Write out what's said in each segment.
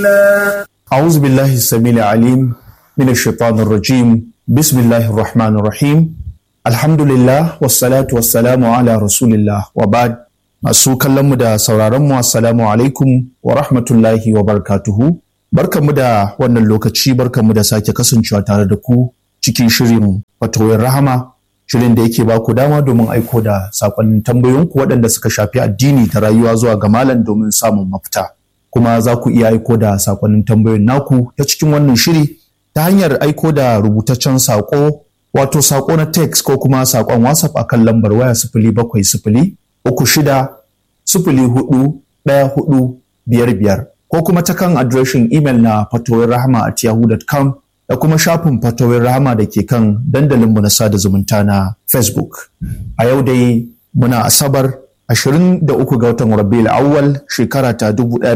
أعوذ بالله السميع العليم من الشيطان الرجيم بسم الله الرحمن الرحيم الحمد لله والصلاة والسلام على رسول الله وبعد masu kallonmu da sauraronmu assalamu alaikum wa rahmatullahi wa barakatuhu barkanmu da wannan lokaci barkanmu da sake kasancewa tare da ku cikin shirin fatoyin rahama shirin da yake baku dama domin aiko da sakonnin tambayoyinku waɗanda suka shafi addini da rayuwa zuwa ga malam domin samun mafita kuma za ku iya aiko da sakonnin tambayoyin naku ta cikin wannan shiri ta hanyar aiko da rubutaccen sako wato sako na text ko kuma sakon whatsapp akan lambar waya sifili bakwai sifili uku shida sifili hudu ɗaya hudu biyar biyar ko kuma ta kan adireshin imel na fatowar rahama at yahoo.com da kuma shafin fatowar rahama da ke kan dandalinmu na sada zumunta na facebook a yau dai muna asabar 23 ga watan rabiul awwal shekara ta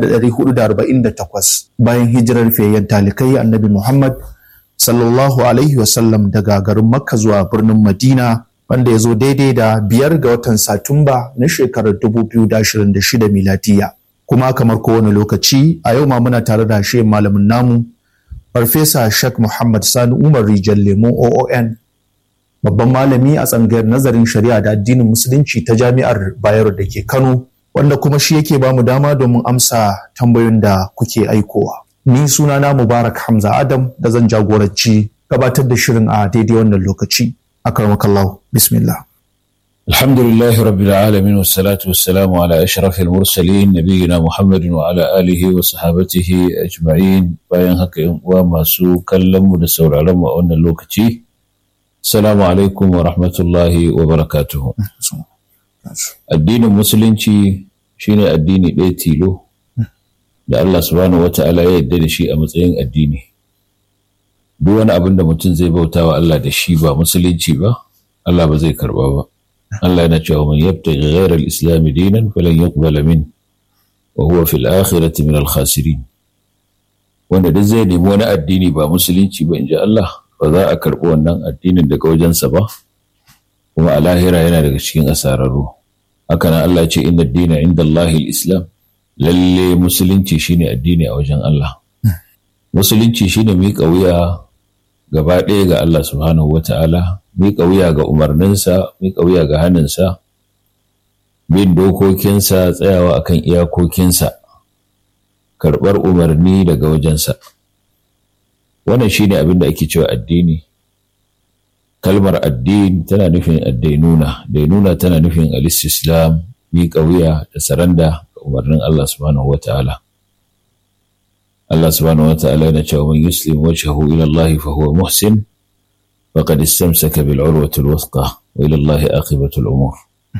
1448 bayan hijirar fiyayyen talikai annabi muhammad sallallahu alaihi wasallam daga garin makka zuwa birnin madina wanda ya zo daidai da biyar ga watan Satumba na shekarar 2026 miladiya. Kuma kamar kowane lokaci a yau ma muna tare da shi malamin namu Farfesa Sheikh Muhammad Sani Umar Rijal Lemo OON babban malami a tsangayar nazarin shari'a da addinin musulunci ta jami'ar Bayero da ke Kano wanda kuma shi yake bamu dama domin amsa tambayoyin da kuke aikowa. Ni sunana Mubarak Hamza Adam da zan jagoranci gabatar da shirin a daidai wannan lokaci. أكرمك الله بسم الله الحمد لله رب العالمين والصلاة والسلام على أشرف المرسلين نبينا محمد وعلى آله وصحابته أجمعين bayan haka yan uwa masu kallon mu da sauraron mu a wannan lokaci Assalamu alaikum wa rahmatullahi wa barakatuhu addinin musulunci shine addini ɗaya tilo da Allah subhanahu wa ta'ala ya yarda da shi a matsayin addini duk wani abin da mutum zai bauta wa Allah da shi ba musulunci ba Allah ba zai karba ba Allah yana cewa man yabtaghi ghayra al-islam dinan falan yuqbala min wa huwa fil akhirati min al-khasirin wanda duk zai nemi wani addini ba musulunci ba inji Allah ba za a karbi wannan addinin daga wajensa ba kuma a lahira yana daga cikin asararru haka nan Allah ya ce inna ad-dina inda Allah al-islam lalle musulunci shine addini a wajen Allah musulunci shine miƙa wuya gaba ɗaya ga Allah subhanahu wa ta'ala, miƙa wuya ga umarninsa, miƙa wuya ga hannunsa, bin dokokinsa, tsayawa akan iyakokinsa, karɓar umarni daga wajensa. Wannan shi ne abin da ake cewa addini. Kalmar addini tana nufin addainuna, dainuna tana nufin alistislam, miƙa wuya da saranda ga umarnin Allah subhanahu wa ta'ala. Allah subhanahu wata'ala yana cewa man yuslim wajhahu ila Allah fa huwa muhsin faqad istamsaka bil urwati al wuthqa wa ila Allah aqibatu al umur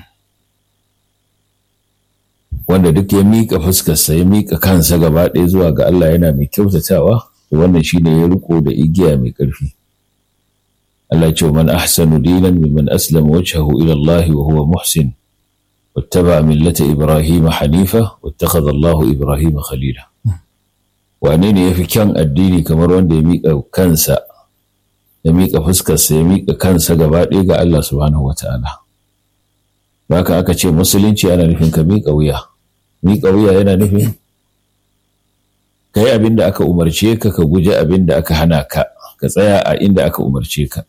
wanda duk ya mika fuskarsa ya mika kansa gaba ɗaya zuwa ga Allah yana mai kyautatawa to wannan shine ya riko da igiya mai ƙarfi Allah ce man ahsanu dinan mimman aslama wajhahu ila Allah wa huwa muhsin واتبع ملة إبراهيم حنيفة واتخذ الله إبراهيم خليلا wane ne ya fi kyan addini kamar wanda ya miƙa kansa ya miƙa fuskarsa ya miƙa kansa gaba ɗaya ga Allah subhanahu wata'ala baka aka ce musulunci ana nufin ka miƙa wuya miƙa wuya yana nufin ka yi abin da aka umarce ka ka guji abin da aka hana ka ka tsaya a inda aka umarce ka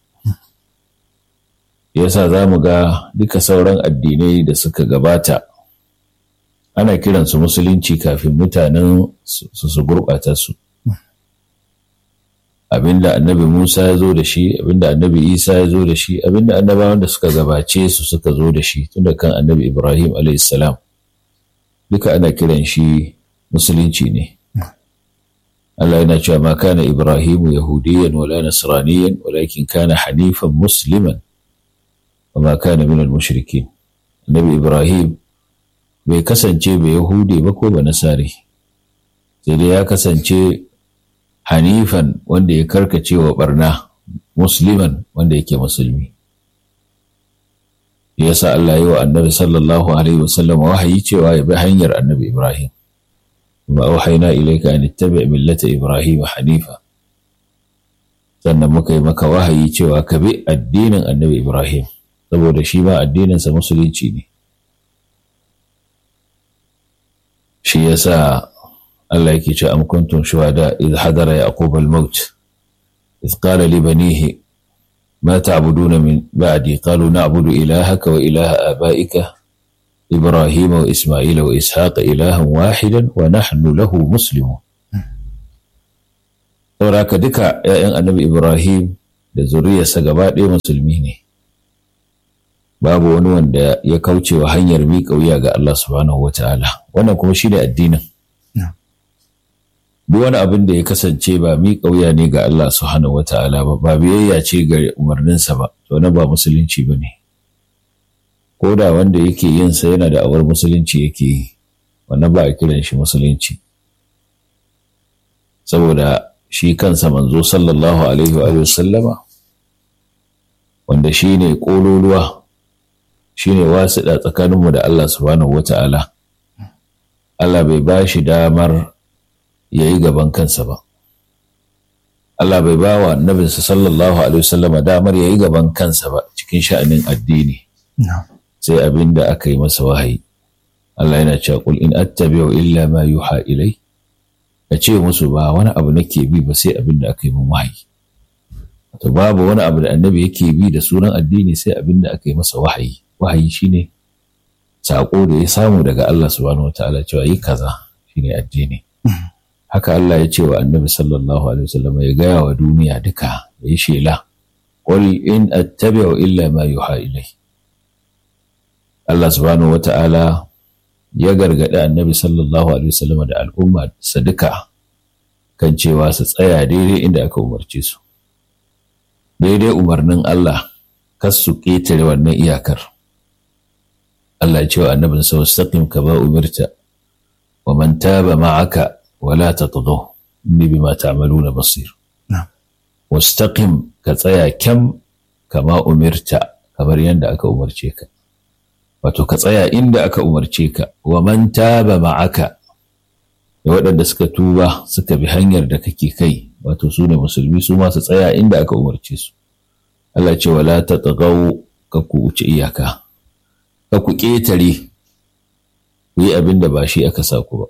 yasa za mu ga duka sauran addinai da suka gabata ana kiransu musulunci kafin mutanen su su gurɓata su abinda annabi musa ya zo da shi abinda annabi isa ya zo da shi abinda annabawan da suka gabace su suka zo da shi tunda kan annabi ibrahim salam duka ana kiran shi musulunci ne Allah yana cewa ma kana ibrahimu yahudiyan wala nasraniyan walakin kana hanifan musliman wa ma kana minal mushrikin annabi ibrahim bai kasance ba Yahudi ba ko ba Nasari, sai dai ya kasance Hanifan wanda ya karkace wa barna, Musliman wanda yake musulmi. Ya sa Allah yi wa annabi sallallahu Alaihi wasallam wahayi cewa ya bi hanyar annabi Ibrahim. Ma wahaina ilaika an ittabi millata Ibrahim Hanifa. Sannan muka yi maka wahayi cewa ka bi addinin annabi Ibrahim, saboda shi ma addininsa musulunci ne. shi yasa Allah yake ce am kuntum shuhada idh hadara yaqub al-maut idh qala li banihi ما تعبدون من بعدي قالوا نعبد إلهك وإله آبائك إبراهيم وإسماعيل وإسحاق إلها واحدا ونحن له مسلمون saboda haka duka ‘ya'yan annabi Ibrahim da zuriyarsa gaba ɗaya musulmi ne babu wani wanda ya kauce wa hanyar miƙa wuya ga Allah subhanahu wa ta'ala wannan kuma shi ne addinin duk wani abin da ya kasance ba miƙa wuya ne ga Allah subhanahu wa ta'ala ba ba biyayya ce ga umarninsa ba to na ba musulunci ba ne ko da wanda yake yin sa yana da awar musulunci yake yi wannan ba a kiran shi musulunci saboda shi kansa manzo sallallahu alaihi wa sallama wanda shi ne ƙololuwa shi ne wasiɗa tsakaninmu da Allah subhanahu wa ta'ala Allah bai ba shi damar ya yi gaban kansa ba Allah bai ba wa annabinsa sallallahu alaihi wasallama damar ya yi gaban kansa ba cikin sha'anin addini sai abin da aka yi masa wahayi Allah yana cewa qul in attabi'u illa ma yuha ilai ka ce musu ba wani abu nake bi ba sai abin da aka yi min wahayi to babu wani abu da annabi yake bi da sunan addini sai abin da aka yi masa wahayi wahayi shine sako da ya samu daga Allah subhanahu wataala cewa yi kaza shine addini haka Allah ya ce wa annabi sallallahu alaihi wasallam ya gaya wa duniya duka ya yi shela qul in attabi'u illa ma yuha ilai Allah subhanahu wataala ya gargaɗi annabi sallallahu alaihi wasallam da al'umma sa duka kan cewa su tsaya daidai inda aka umarce su daidai umarnin Allah kas su ƙetare wannan iyakar Allah ya ce wa annabin sa wastaqim kama umirta wa man taba ma'aka wa la tatghaw inni bima ta'maluna basir wastaqim ka tsaya kyam kama umirta kamar yadda aka umarce ka wato ka tsaya inda aka umarce ka wa man taba ma'aka da waɗanda suka tuba suka bi hanyar da kake kai wato su ne musulmi su ma su tsaya inda aka umarce su Allah ce wala ta tsagau ka ku wuce iyaka ka ku ƙetare ku yi abin da ba shi aka sa ku ba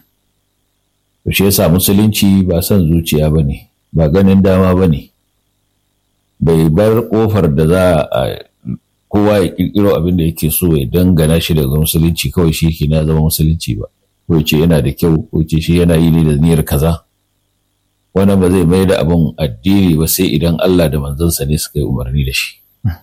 to shi yasa musulunci ba son zuciya ba ne ba ganin dama ba ne bai bar ƙofar da za a kowa ya kirkiro abin da yake so ya dangana shi daga musulunci kawai shi ke na zama musulunci ba ko ce yana da kyau ko ce shi yana yi ne da niyyar kaza wannan ba zai mai da abin addini ba sai idan Allah da manzansa ne suka yi umarni da shi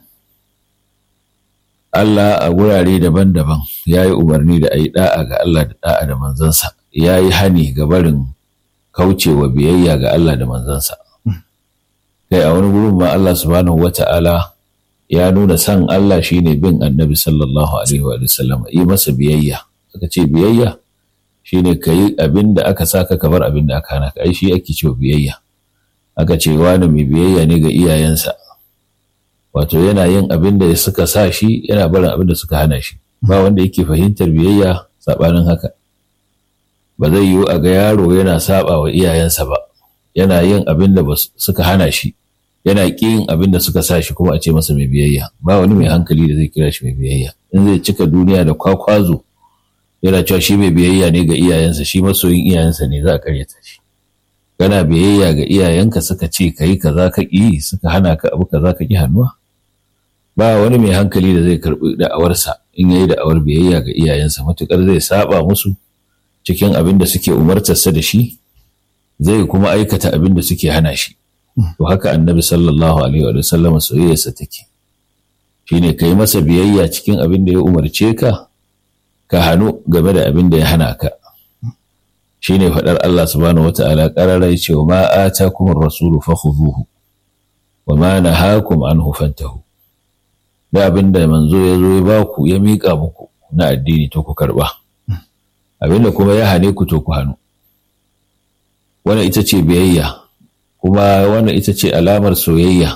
Allah a wurare daban-daban ya yi umarni da a yi da'a ga Allah da da'a da manzansa ya yi hani ga barin kaucewa biyayya ga Allah da manzansa kai a wani gurin ma Allah subhanahu wata'ala ya nuna san Allah shine bin annabi sallallahu alaihi wa sallam yi masa biyayya aka ce biyayya shine ka yi abin da aka saka ka bar abin da aka hana ka ai shi ake cewa biyayya aka ce wani mai biyayya ne ga iyayensa wato yana yin abin da suka sa shi yana barin abin da suka hana shi ba wanda yake fahimtar biyayya sabanin haka ba zai yiwu a ga yaro yana saba wa iyayensa ba yana yin abin da suka hana shi yana ƙin abin da suka sa shi kuma a ce masa mai biyayya ba wani mai hankali da zai kira shi mai biyayya in zai cika duniya da kwakwazo yana cewa shi mai biyayya ne ga iyayensa shi masoyin iyayensa ne za a karyata shi kana biyayya ga iyayenka suka ce ka yi kaza ka ƙi suka hana ka abu kaza ka ƙi hannuwa ba wani mai hankali da zai karɓi da'awarsa in yayi da'awar biyayya ga iyayensa matuƙar zai saba musu cikin abin da suke umartarsa da shi zai kuma aikata abin da suke hana shi to haka annabi sallallahu alaihi wa sallam soyayyarsa take shine kai masa biyayya cikin abin da ya umarce ka ka hannu game da abin da ya hana ka shine faɗar Allah subhanahu wata'ala qarara yace wa ma atakum ar-rasulu fakhudhuhu wa ma nahakum anhu fantahu da abin da manzo ya zo ya baku ya mika muku na addini to ku karba abin da kuma ya hane ku to ku hannu wannan ita ce biyayya kuma wannan ita ce alamar soyayya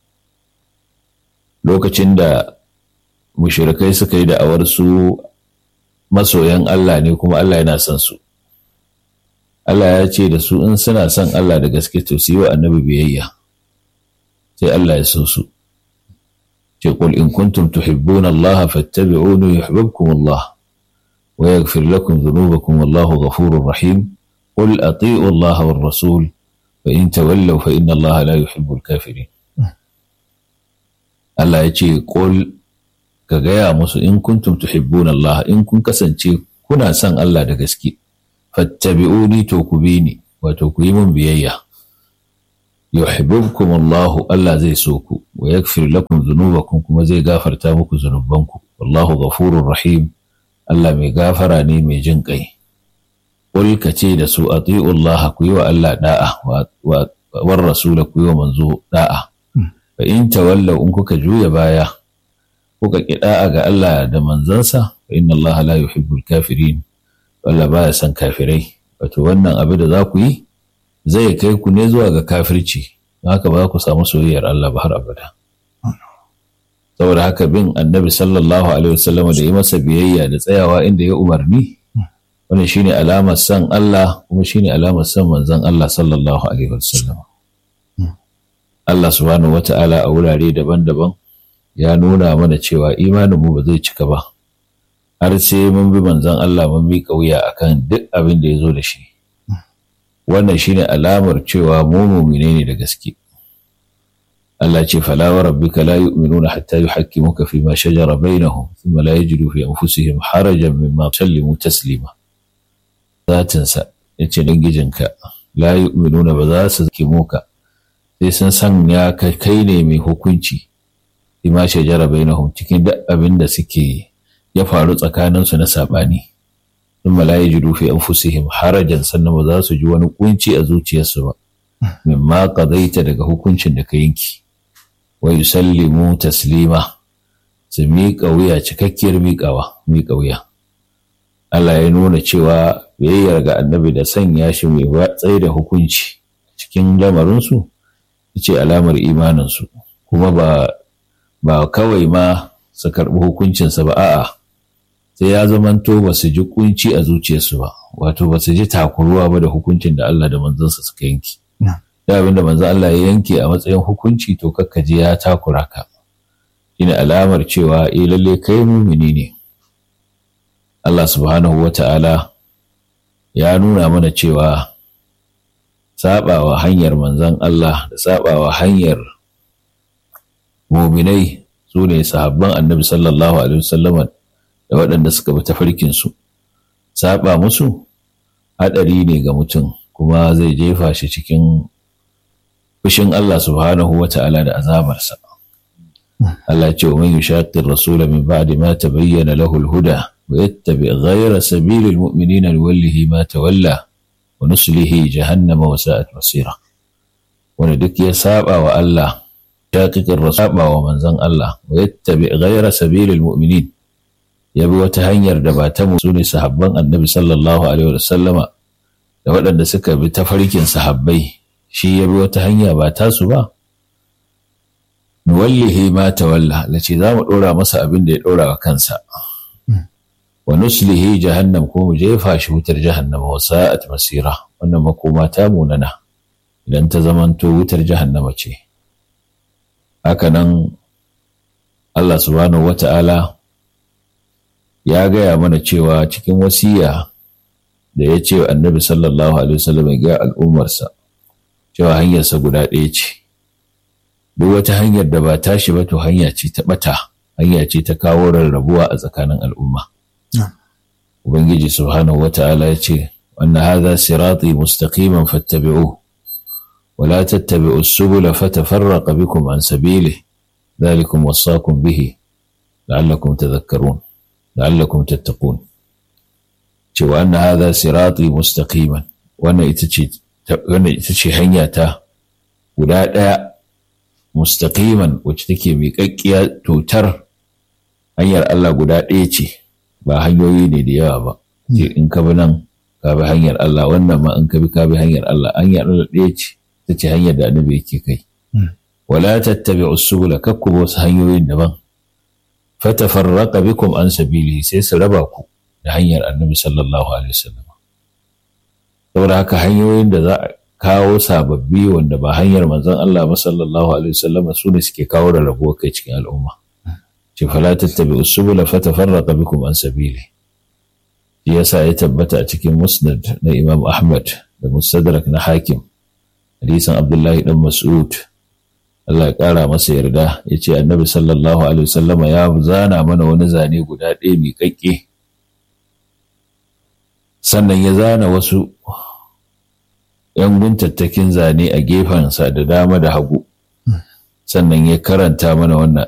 lokacin da mushirikai suka yi da'awar su masoyan Allah ne kuma Allah yana son su Allah ya ce da su in suna son Allah da gaske to su yi wa annabi biyayya sai Allah ya so su ce qul in kuntum tuhibbuna Allah fattabi'uni yuhibbukum Allah wa yaghfir lakum dhunubakum wallahu ghafurur rahim qul ati'u Allah war rasul fa in tawallaw fa inna Allah la yuhibbul kafirin Allah ya ce qul ka gaya musu in kuntum tuhibbuna Allah in kun kasance kuna son Allah da gaske fattabi'uni to ku bi ni wato ku yi min biyayya yuhibbukum Allah Allah zai so ku wa yaghfir lakum dhunubakum kuma zai gafarta muku zunubanku wallahu ghafurur rahim Allah mai gafara ne mai jin kai qul ka ce da su ati'u Allah ku yi wa Allah da'a wa war rasul ku yi wa manzo da'a fa in tawallaw in kuka juya baya kuka ki da'a ga Allah da manzansa fa inna Allah la yuhibbul kafirin Allah baya son kafirai wato wannan abu da za ku yi zai kai ku ne zuwa ga kafirci haka ba ku samu soyayyar Allah ba har abada saboda haka bin annabi sallallahu alaihi wasallam da yi masa biyayya da tsayawa inda ya umarni wannan shine alamar san Allah kuma shine alamar san manzon Allah sallallahu alaihi wasallam Allah subhanahu wata'ala a wurare daban-daban ya nuna mana cewa imanin mu ba zai cika ba har sai mun bi manzon Allah mun bi kauya akan duk abin da ya zo da shi wannan shine alamar cewa mu mu'mine ne da gaske Allah ce fala wa rabbika la yu'minuna hatta yuhakkimuka fi ma shajara bainahum thumma la yajidu fi anfusihim harajan mimma sallimu taslima zatin sa yace dan gijinka la yu'minuna ba za su kimuka sai sun san ya kai ne mai hukunci fi ma shajara bainahum cikin duk abin da suke ya faru tsakaninsu na sabani ثم لا يجدوا في أنفسهم harajan sannan ba za su ji wani kunci a zuciyarsu ba mimma qadaita daga hukuncin da ka yanki wa yusallimu taslima su miƙa wuya cikakkiyar miƙawa miƙa wuya Allah ya nuna cewa biyayyar ga annabi da sanya shi mai tsaye da hukunci cikin lamarinsu ce alamar imaninsu kuma ba ba kawai ma su karɓi hukuncinsa ba a'a sai ya zamanto ba su ji kunci a zuciyarsu ba wato ba su ji takuruwa ba da hukuncin da Allah da manzansa suka yanki da abin da manzan Allah ya yanke a matsayin hukunci to kakkaji ya takura ka shine alamar cewa eh lalle kai mumini ne Allah subhanahu wa ta'ala ya nuna mana cewa sabawa hanyar manzan Allah da sabawa hanyar muminai su ne sahabban annabi sallallahu alaihi wasallam da waɗanda suka bi tafarkinsu saba musu haɗari ne ga mutum kuma zai jefa shi cikin fushin Allah subhanahu wa ta'ala da azabarsa. Allah ce wa man yushaqqir rasula min ba'di ma tabayyana lahu al-huda wa yattabi ghayra sabili al-mu'minina nuwallihi ma tawalla wa nuslihi jahannama wa sa'at masira. Wanda duk ya saba wa Allah shaqiqir rasaba wa manzon Allah wa yattabi ghayra sabili al-mu'minin ya bi wata hanyar da ba ta musu ne sahabban annabi sallallahu alaihi wa sallama da waɗanda suka bi tafarkin sahabbai shi ya bi wata hanya ba tasu ba nuwallihi ma tawalla lace za mu ɗora masa abin da ya ɗora wa kansa wa nuslihi jahannam ko mu jefa shi wutar jahannama wa sa'at masira wannan makoma ta munana idan ta zamanto wutar jahannama ce haka nan Allah subhanahu wata'ala ya gaya mana cewa cikin wasiya da ya ce annabi sallallahu alaihi wasallam ya ga al'ummarsa cewa hanyarsa guda ɗaya ce duk wata hanyar da ba tashi ba to hanya ce ta ɓata hanya ce ta kawo rarrabuwa a tsakanin al'umma ubangiji subhanahu wa ta'ala ya ce wannan hadha sirati mustaqiman fattabi'u wa la tattabi'u subula fatafarraqa bikum an sabili dhalikum wasaqum bihi la'allakum tadhakkarun la'allakum tattaqun cewa anna hadha sirati mustaqiman wannan ita ce wannan ita ce hanya ta guda ɗaya mustaqiman wacce take miƙaƙƙiya totar hanyar Allah guda ɗaya ce ba hanyoyi ne da yawa ba ce in ka bi nan ka bi hanyar Allah wannan ma in ka bi ka bi hanyar Allah hanyar Allah ɗaya ce ta ce hanyar da annabi yake kai wala tattabi usula kakku wasu hanyoyin daban fatafarraqa bikum an sabili sai su raba ku da hanyar annabi sallallahu alaihi wasallam saboda haka hanyoyin da za a kawo sababbi wanda ba hanyar manzon Allah ba sallallahu alaihi wasallam su ne suke kawo da rabuwar kai cikin al'umma ce fala tattabi usbula fatafarraqa bikum an sabili shi yasa ya tabbata a cikin musnad na imam ahmad da mustadrak na hakim hadisin abdullahi dan mas'ud Allah ya ƙara masa yarda ya ce annabi sallallahu alaihi wasallama ya zana mana wani zane guda ɗaya mai ƙaƙƙe sannan ya zana wasu ‘yan guntattakin zane a gefensa da dama da hagu sannan ya karanta mana wannan